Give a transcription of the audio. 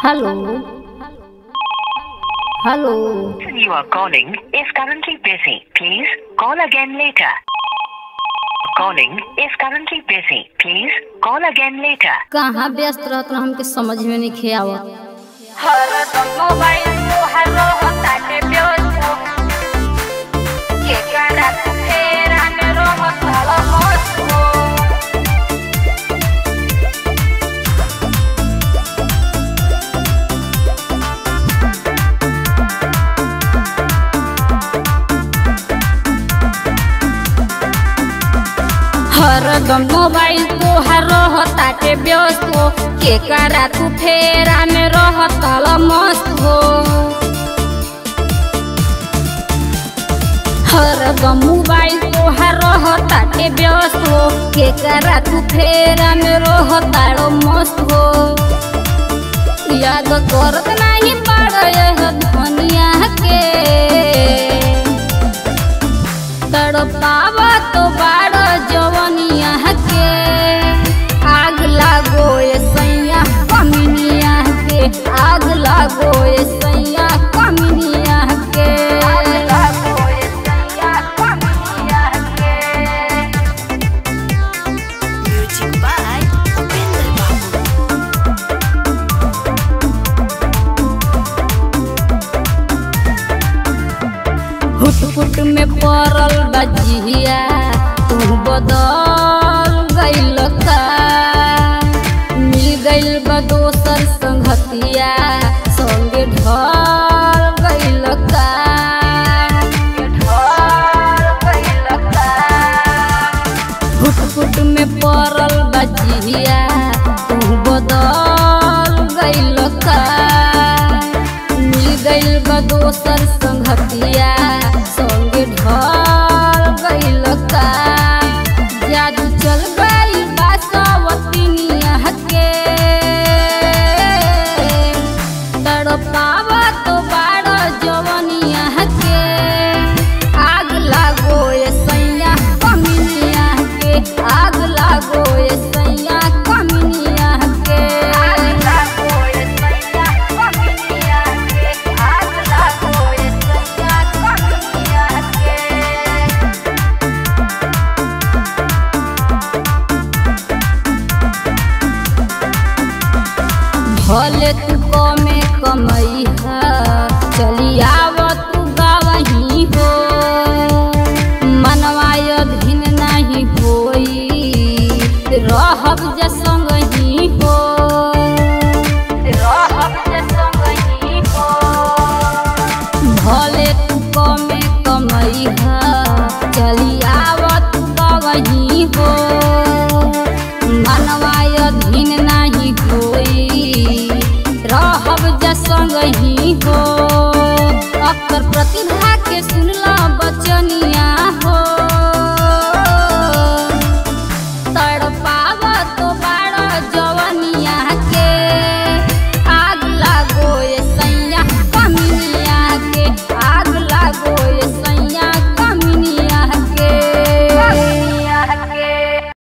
Hello. Hello. person you are calling is currently busy. Please call again later. Calling is currently busy. Please call again later. कहाँ व्यस्त रहत रह हमके समझ में नहीं खे आवत हरदम मोबाइल तोहार रहताटे व्यस्त केकरा तू फेरा में रहत मस्त हो हरदम मोबाइल तोहार रहताटे व्यस्त हो केकरा तू फेरा में रहत मस्त हो हरदम मोबाइल तोहार रहताटे व्यस्त हो केकरा तू फेरा में रहत मस्त हो याद करत नहीं पाड़ यह धनिया के तड़पावा तो बाड़ जवनिया के आग लागो ए सैया कमिनिया के आग लागो ए सैया कमिनिया के आग लागो ए सैया कमिनिया के Music by Upendra Babu. हुटपुट में पड़ल बजिया तू बदल गइल का मिल गइल बा दोसर संगतिया संगे ढल गइल का ढल गइल का फुट में पड़ल बजिया तू बदल गइल का मिल गइल बा दोसर संगतिया संगे ढल गइल का जादू चल गइल बा सवतिनिया के तड़पावा तो बाड़ जवनिया के आग लागो ए सैया कमिनिया के आग लागो ए सैया कमिनिया के आग लागो ए सैया कमिनिया के आग लागो ए सैया कमिनिया के भले तू कमे कमई चली आव तू गावही हो मनवाय भिन नहीं होई रहब जे संगही हो रहब जे संगही हो भले तू कमे कमई चली आव तू गावही हो मनवाय धीन नहीं होई रहब जे संगही हो अक्सर